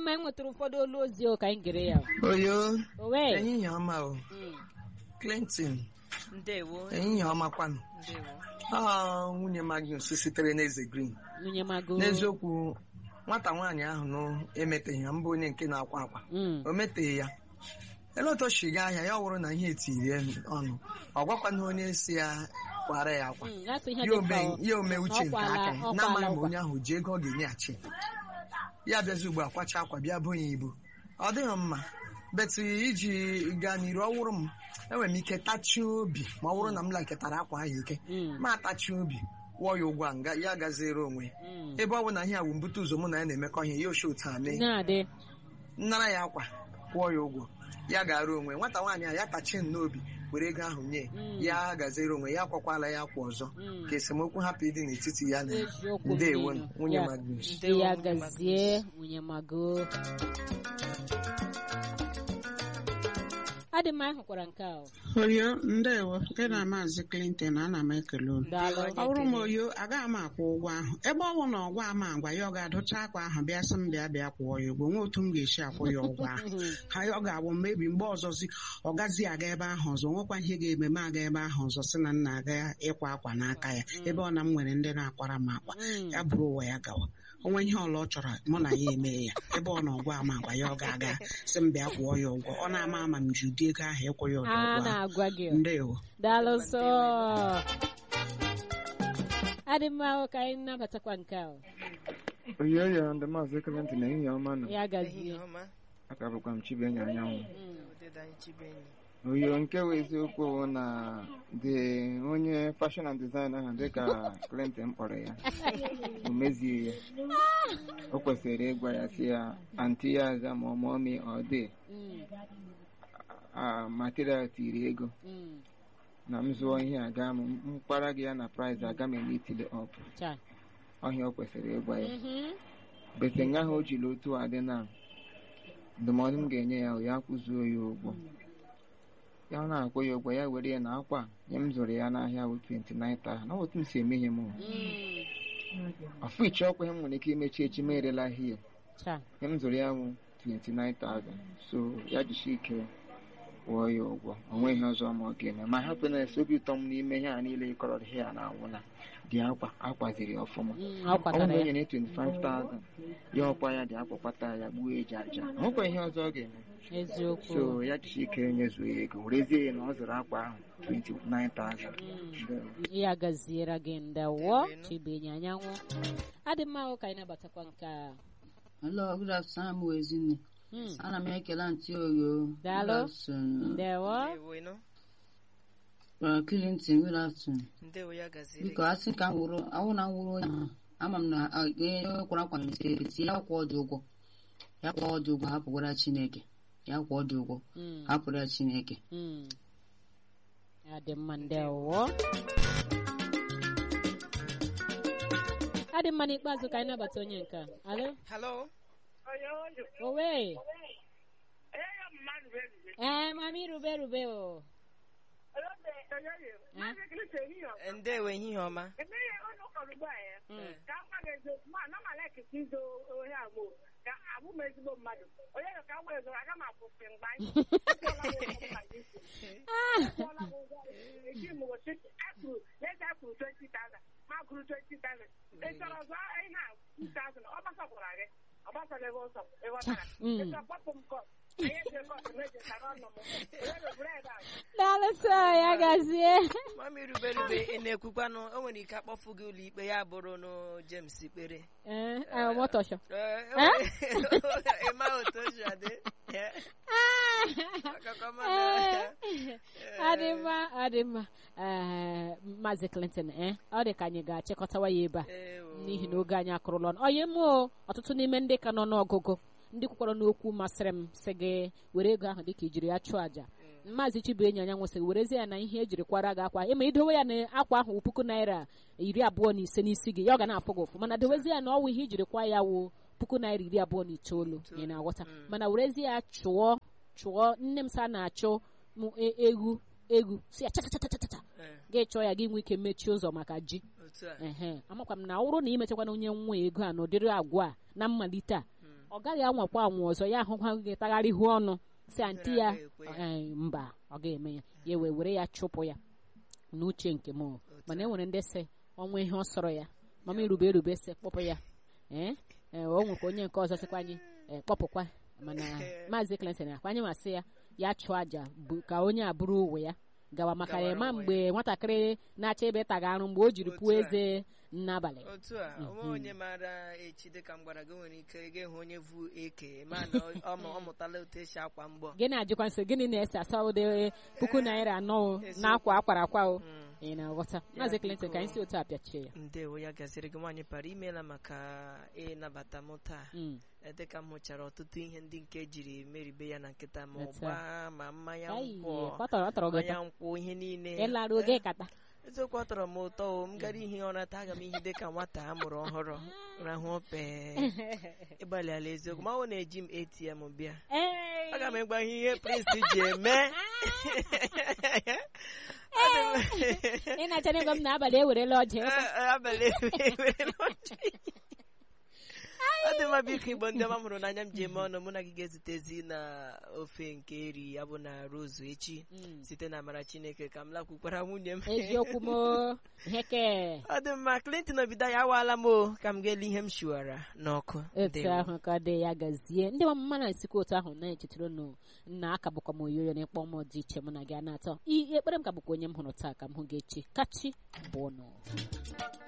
mma anyị nwetara ụfọdụ olu ozi o ka anyị gere ya oyo owe ehihie ọma o clinton ndewo ehihie ọma kwanụ ndewo ọ nwunye magnus sitere n'eze green nwunye mago n'eziokwu nwata nwaanyị ahụ nụ emeteghị ya mbụ onye nke na-akwa akwa Mm. o meteghị ya ele otu o si gaa ahịa ya ọ wụrụ na ihe etiri ya ọnụ ọ gwakwana onye si ya kwara ya akwa Mm, asụ ihe ya dị ome mkpa o. ya ome uche nke Ọkwala- aka ya ọkwala na-amaghị ma ọkwa. onye ahụ ji ego ọ ga-enyeghachi ya bịazi ugbu a kwacha akwa bịa bụ ya ibu ọ dịghị mma betụ iji gaa n'iru ọ wụrụ m enwere m ike tachie obi ma ọ bụrụ na m lakịtara akwa ahụ ike Mm. ma atachie obi kwụọ ya ụgwọ a nga ya gaziere onwe ya Mm. ebe ọ bụ na ihe a bụ mbute ụzọ mụ na ya na-emekọ ihe ya oshi otu a mee na-adị nnara ya akwa kwụọ ya ụgwọ ya gara onwe nwata nwaanyị a ya tachie m n'obi were ego ahụ nye Mm. ya gaziere onwe ya akwakwala ya akwa ọzọ Mm. ka esemokwu hapụ ịdị n'etiti ya na ya eziokwu ndewo mmiri. nwunye Ya- Magnus di ya gazie nwunye mago adị mma anyị hụkwara nke a o. oyo ndewo gị na maazị clinton ana m ekele unu daalụ ọ bụrụ m oyo agaghị m akwụ ụgwọ ahụ ebe ọ bụ na ọgwa ama agwa ya ọ ga-adụcha akwa ahụ bịa sị m bịa bịa kwụọ ya ụgwọ nwee otu m ga-esi akwụ ya ụgwọ ahụ ha ọ ga-abụ mmebi mgbe ọzọzi ọ gazi aga ebe ahụ ọzọ nwekwa ihe ga-eme m aga ebe ahụ ọzọ sị na nna aga ịkwa akwa n'aka ya ebe ọ na m nwere ndị na-akwara m akwa Mm. ya bụrụ ụwa ya gawa onwe ihe ọla ọ chọrọ mụ na ya eme ya ebe ọ na ọgwa ama agwa ya ọ ga-aga sị m bịa kwụọ ya ụgwọ ọ na-ama ama m ji ụdị ego ahụ ịkwụ ya ụdị a ụgwọ ahụ na-agwa gị o. ndewo daalụ sọ adị mma o ka anyị nabatakwa nke a o. oyoyo ndị maazị Clinton ehihie ọma nọ ya ehihie gazie ọma aka bụkwa m chibenye anyanwụ Mm. odeda anyị chibenyi oyo nke bụ eziokwu bụ na dị onye fashion and design ahụ dịka Clinton kpọrọ ya o mezie ya o kwesịrị ịgwa ya si ya anti ya aza ma ọ mụọ mi ọ dị Mm. a material tiri ego Mm. na m zụọ ihe a gaa m mkpara gị ya na price aga m eme itile ọp Cha. ọhịa o kwesịrị ịgwa ya Mhm. bete nga ahụ o jiri otu a dị na ndụmọdụ m ga-enye ya o ya kwụzuo ya ụgwọ ya ọ na-akwụ ya ụgwọ ya were ya na akwa nye m zụrụ ya n'ahịa bụ 29,000 na otu m si eme ihe m Mm. afọ iche ọkwa ihe m nwere ike imechi echi ma erela ahịa Cha. ihe m zụrụ ya bụ 29,000 so ya jishi ike kwụọ ya ụgwọ o nweghị ihe ọzọ ma ọ ga-eme ma hapụ na esi obi ụtọ m n'ime ihe a niile ịkọrọ ihe a na-anwụ na dị akwa akwaziri ya ọfụma Mm, ọ ọ bụrụ kwatara na o ya nyere 25,000 ya ọkwa ya dị akwakwata ya gbuo eji aja o nwekwa ihe ọzọ ọ ga-eme eziokwu so ya jishi ike nyezuo ya ego werezie ya na ọ zụrụ akwa ahụ 29,000 Ndewo. ya gaziere gị ndewo chibenye anyanwụ adị mma o ka anyị nabatakwa nke a Hello, good afternoon, m Ezinne. Mm. Ana m ekele ntị oyo. Daalụ. Good afternoon. ndewo ndewo ịnụ Uh, Clinton, good afternoon. ndewo ya gaziri Biko, asị ka m wụrụ, awụ na m wụrụ onye ahụ. Ama m na ah, onye kwara akwa na-esi esi ya kwụọ dị ụgwọ. Ya kwụọ dị ụgwọ, hapụkwara Chineke. Ya kwụọ dị ụgwọ, Mm. hapụrụ ya Chineke. Mm. adị mma ndewo adị mma n'ikpeazụ ka anyị nabata onye nke a alo halo owe ee mami rube rube o Eh? ndewo ehihie ọma Mm. ka m gwa gị eziokwu ma ana m alekịta izo ohe agbụ ka abụ m ezigbo mmadụ onye nọ ka m gwa eziokwu aga m akwụsị mgbe anyị akwụọla m ụgwọ eji m gosi ekwuru leta ekwuru 20,000 ma kwuru 20,000 ị chọrọ ọzọ ihe a 2,000 ọ gbasakwara gị ọ gbasara ebe ọsọ ịghọtara Mm. ị chọrọ kpọpụ m kọt anyị eji kọt mejechara ọnụ m onye na-eburu ebe a daalụ sọ ya gazie mami rube rube ị na-ekwukwanụ o nwere ike akpọfu gị ụlọ ikpe ya bụrụ nụ James ikpere ee eh, mọtọshọ Ee, Eh? ịma otu o si adị Eh, akụkọ mana- adị mma adị mma ee maazị clinton ee ọ dị ka anyị ga-achịkọtawa ya ebe a Ee, o. n'ihi na oge anyị akụrụla ọnụ onye mụọ ọtụtụ n'ime ndị ka nọ n'ọgụgụ ndị kwukwara n'okwu masịrị m sị gị were ego ahụ dịka ijiri ya chụọ àjà maazị chibuenyi anya nwesịrị werezie ya na ihe ejiri kwara gị akwa ịma idowe ya na akwa ahụ wụ puku naira iri abụọ na ise n'isi gị ya ọ ga na-afụ gị ụfụ mana dowezie ya na ọwụ ihe ijiri kwa ya wụ puku naira iri abụọ na itoolu ị na-aghọta mana werezie ya chụọ chụọ nne m sa na-achụ m e- egwu egwu si ya chachachachachacha Ee, gị chọọ ya gị nwee ike mechie ụzọ maka ji otu a ehe amakwa m na ọ bụrụ na imechakwana onye nwa ego a n'ụdịrị agwa a na mmalite a ọ gaghị anwakwa anwụ ọzọ ya ahụkwa gị tagharịhu ọnụ si anti ya Agaghị ekwe ya. "Eh, mba ọ ga-eme ya ya wee were ya chụpụ ya n'uche nke m o. mana e nwere ndị sị ọnwa ihe ọ sọrọ ya mama irube erube sị kpọpụ ya ee ee, o nwekwa onye nke ọzọ sịkwa anyị ee, kpọpụkwa mana maazị Clinton akwa anyị masị ya ya chụọ aja bụ- ka onye a bụrụ uwe ya gawa maka Gawara ya ma onwe mgbe nwatakịrị na-achọ ebe taga arụ mgbe o jiri pụọ Otu a. eze n'abalị otu a onwe onye maara echi dịka m gwara gị nwere ike ịga ịhụ onye vu eke ma na ọ- ọ mụ- ọ mụtala otu esi akwa mgbọ gịnị ajụkwa nsị gịnị na-ese asọde puku naira anọ o, n'akwa akwara akwa o Mm. ị na-aghọta maazị Clinton ka anyị si otu a pịachie ya ndewo ya gasịrị gị nwaanyị para imeela maka ịnabata m taa Mm. Eh, dịka m hụchara ọtụtụ ihe ndị nke jiri meribe ya na nkịta ma Otu a. ụgba ma mmanya Ai, nkwụ ọ tọrọ ọ tọrọ gị mmanya ụtọ nkwụ ihe niile ịlarụ oge kata eziokwu ọ tọrọ m ụtọ o m gara ihe ụra taa aga m ihe dịka nwata a mụrụ ọhụrụ rahụ pee ịgbalịala eziokwu ma ọ na-eji m ATM bịa Ee. aga m ịgba ihe prince ji eme Ọ dị m- ị na-acha n'ego m n'abalị ewerela ọjị Eh, abalị ewere n'ọchị. ọ dị mma biko igbo ndị ọma m hụrụ n'anya m ji eme ọnụ mụ na gị ga-ezutezi na ofe nke eri ya bụ na rozu echi Mm. site na amara chineke ka m lakwukwara nwunye m eziokwu m o. ihe ke ọ dị mma clinton obido ya awaala m o ka m ga-ele ihe m shiwara n'ọkụ etu Ndewo. ahụ ka ọ dị ya gazie ndị ọmụma na-esikwa otu ahụ na-echetara unu na aka bụkwa m oyoyo na ịkpọ m dị iche mụ na gị a na-atọ I- ekpere m ka bụkwa onye m hụrụ taa ka m hụ gị echi kachi bụ ọnụ